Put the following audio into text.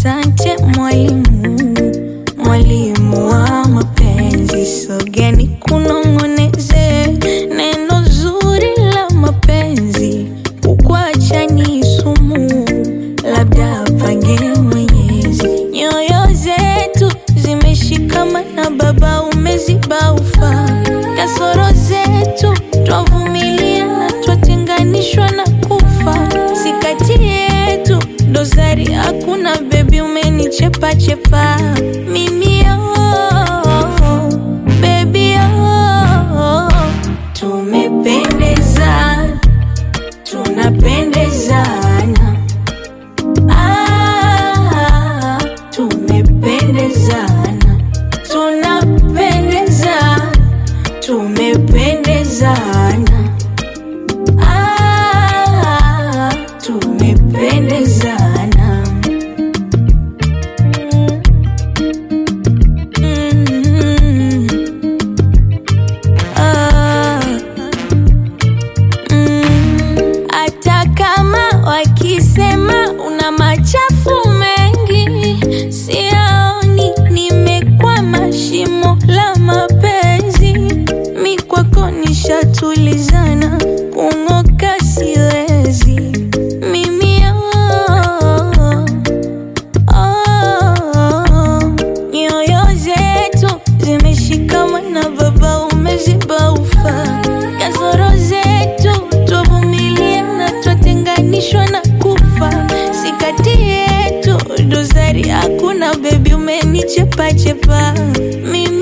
Asante mwalimu, mwalimu wa mapenzi, sogeni kunong'oneze neno zuri la mapenzi, kukwacha ni sumu, labda pange Mwenyezi. Nyoyo zetu zimeshikamana, Baba umeziba ufa, kasoro zetu twavumilia na twatenganishwa na kufa, si kati yetu dosari hakuna, bebi umenichepa chepa mimi oh, baby oh, tumependezana tunapendezana ah, tumependezana tunapendezana tumependezana ah, tumependezana Mm. Ah. Mm. Hata kama wakisema una machafu mengi, siaoni nimekwama shimo la mapenzi. Mi kwako nishatulizana, kung'oka siwezi mimi oh, oh, nyoyo zetu zimeshikamana, Baba umeziba ufa, kasoro zetu twavumilia na twatenganishwa na kufa, si kati yetu dosari hakuna, bebi umenichepa chepa mimi